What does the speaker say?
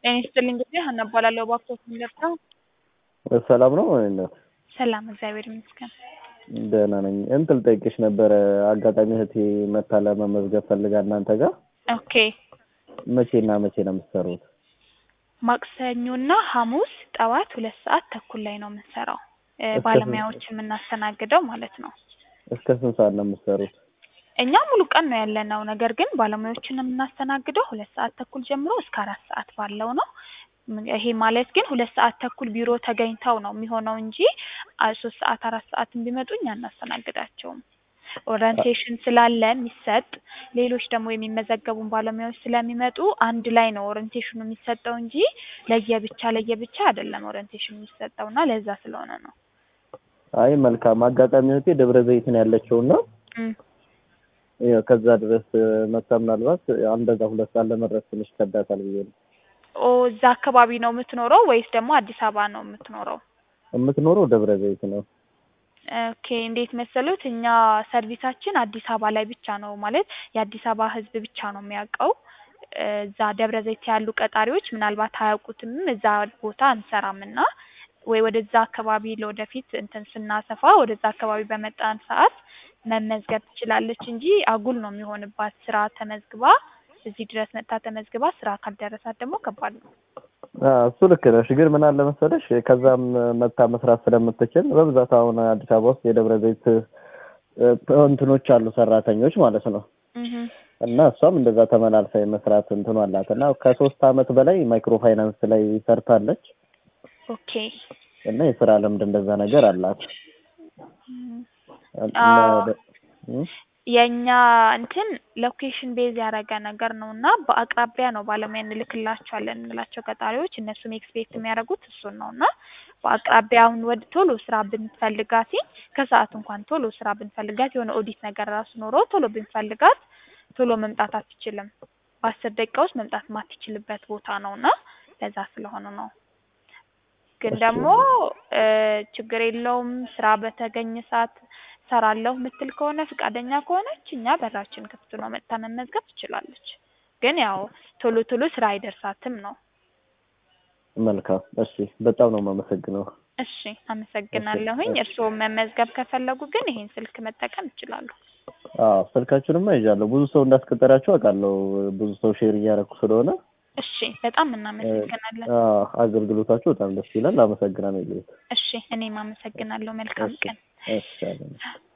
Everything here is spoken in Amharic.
ጤና ይስጥልኝ እንግዲህ ሀና እባላለሁ እባክዎት የሚለብሰው ሰላም ነው እናት? ሰላም እግዚአብሔር ይመስገን። ደህና ነኝ። እንትን ልጠይቅሽ ነበረ አጋጣሚ እህቴ መታ ለመመዝገብ ፈልጋ እናንተ ጋር ኦኬ መቼና መቼ ነው የምትሰሩት? ማክሰኞና ሐሙስ ጠዋት ሁለት ሰዓት ተኩል ላይ ነው የምንሰራው እ እስከ ባለሙያዎች የምናስተናግደው ማለት ነው። እስከ ስንት ሰዓት ነው የምትሰሩት? እኛ ሙሉ ቀን ነው ያለነው። ነገር ግን ባለሙያዎችን የምናስተናግደው ሁለት ሰዓት ተኩል ጀምሮ እስከ አራት ሰዓት ባለው ነው። ም- ይሄ ማለት ግን ሁለት ሰዓት ተኩል ቢሮ ተገኝተው ነው የሚሆነው እንጂ አ- ሶስት ሰዓት አራት ሰዓትም ቢመጡ እኛ አናስተናግዳቸውም። ኦሪንቴሽን ስላለ የሚሰጥ ሌሎች ደግሞ የሚመዘገቡን ባለሙያዎች ስለሚመጡ አንድ ላይ ነው ኦሪንቴሽኑ የሚሰጠው እንጂ ለየብቻ ለየብቻ አይደለም ኦሪንቴሽኑ የሚሰጠው እና ለዛ ስለሆነ ነው። አይ መልካም። አጋጣሚ እህቴ ደብረ ዘይት ነው ያለችውና እም። ያው ከዛ ድረስ መታ ምናልባት አንደዛ ሁለት ሰዓት ለመድረስ ትንሽ ከብዳታል ብዬ ነው ኦ እዛ አካባቢ ነው የምትኖረው ወይስ ደግሞ አዲስ አበባ ነው የምትኖረው? የምትኖረው ደብረ ዘይት ነው። ኦኬ እንዴት መሰሉት፣ እኛ ሰርቪሳችን አዲስ አበባ ላይ ብቻ ነው ማለት የአዲስ አበባ ሕዝብ ብቻ ነው የሚያውቀው። እዛ ደብረ ዘይት ያሉ ቀጣሪዎች ምናልባት አያውቁትም። እዛ ቦታ አንሰራም እና ወይ ወደዛ አካባቢ ለወደፊት እንትን ስናሰፋ ወደዛ አካባቢ በመጣን ሰዓት መመዝገብ ትችላለች እንጂ አጉል ነው የሚሆንባት። ስራ ተመዝግባ እዚህ ድረስ መጥታ ተመዝግባ ስራ ካልደረሳት ደግሞ ከባድ ነው። አዎ እሱ ልክ ነሽ። ግን ምን አለ መሰለሽ ከዛም መታ መስራት ስለምትችል በብዛት አሁን አዲስ አበባ ውስጥ የደብረ ዘይት እ፣ እንትኖች አሉ ሰራተኞች ማለት ነው። እህ እና እሷም እንደዛ ተመላልሳ የመስራት እንትኑ አላት እና ከሶስት አመት በላይ ማይክሮ ፋይናንስ ላይ ሰርታለች ኦኬ እና የስራ ልምድ እንደዛ ነገር አላት። እም። እና አዎ። ደ- እም? የእኛ እንትን ሎኬሽን ቤዝ ያደረገ ነገር ነው እና በአቅራቢያ ነው ባለሙያ እንልክላቸዋለን የምንላቸው ቀጣሪዎች እነሱም ኤክስፔክት የሚያደርጉት እሱን ነው እና በአቅራቢያ አሁን ወደ ቶሎ ስራ ብንፈልጋት ከሰዓት እንኳን ቶሎ ስራ ብንፈልጋት የሆነ ኦዲት ነገር ራሱ ኖሮ ቶሎ ብንፈልጋት ቶሎ መምጣት አትችልም። በአስር ደቂቃ ውስጥ መምጣት የማትችልበት ቦታ ነው እና ለዛ ስለሆነ ነው። ግን እሺ። ደግሞ እ ችግር የለውም ስራ በተገኘ ሰዓት ሰራለሁ ምትል ከሆነ ፈቃደኛ ከሆነች እኛ በራችን ክፍት ነው፣ መጥታ መመዝገብ ትችላለች። ግን ያው ቶሎ ቶሎ ስራ አይደርሳትም ነው። መልካም እሺ፣ በጣም ነው የማመሰግነው። እሺ አመሰግናለሁኝ። እሺ። እርስዎም መመዝገብ ከፈለጉ ግን ይሄን ስልክ መጠቀም ይችላሉ። አዎ ስልካችሁንማ ይዣለሁ። ብዙ ሰው እንዳስቀጠራችሁ አውቃለሁ። ብዙ ሰው ሼር እያደረኩ ስለሆነ እሺ በጣም እናመሰግናለን። አዎ አገልግሎታችሁ በጣም ደስ ይላል። አመሰግናለሁ። እሺ እኔም አመሰግናለሁ። መልካም እሺ ቀን። እሺ አለን።